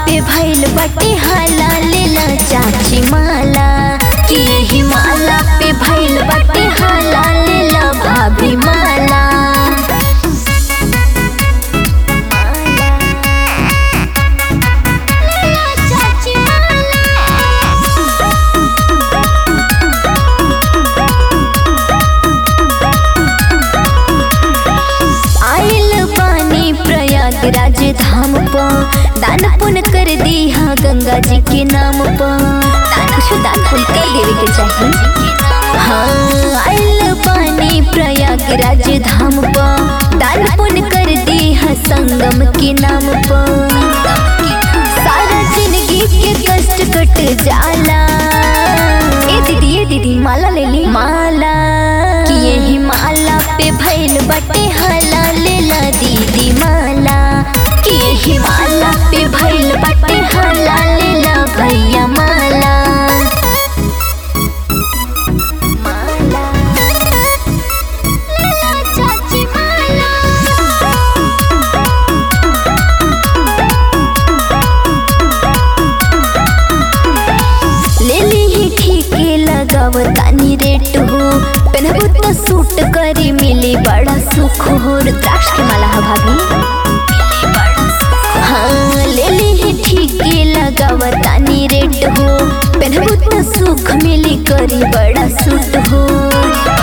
पे भइल बटे हाला लेला चाची माला कि यही माला पे भइल बटे हाला लेला भाभी माला चाची आइल पानी प्रयागराज धाम प दान पुण्य कर दिया गंगा जी के नाम प कुछ दान पुण्य कर देवे के चाहिए हाँ आइल पानी प्रयागराज धाम प दान पुण्य कर दिया संगम के नाम प सारा जिंदगी के कष्ट कट जाला ए दीदी ए दीदी माला ले ली माला कि यही माला पे भइल बटे हाला लेला दीदी माला कि यही माला पे भइल बटे हाला लेला भैया माला माला लेला चाची माला ले ली ठीके लगाव तानी रेट हो पहनबो तो सूट करी मिली बड़ा सुख हो रुद्राक्ष के माला है भाभी हाँ ले ली ठीके लगाव तानी रेट हो पहनबो तो सुख मिली करी बड़ा सूट हो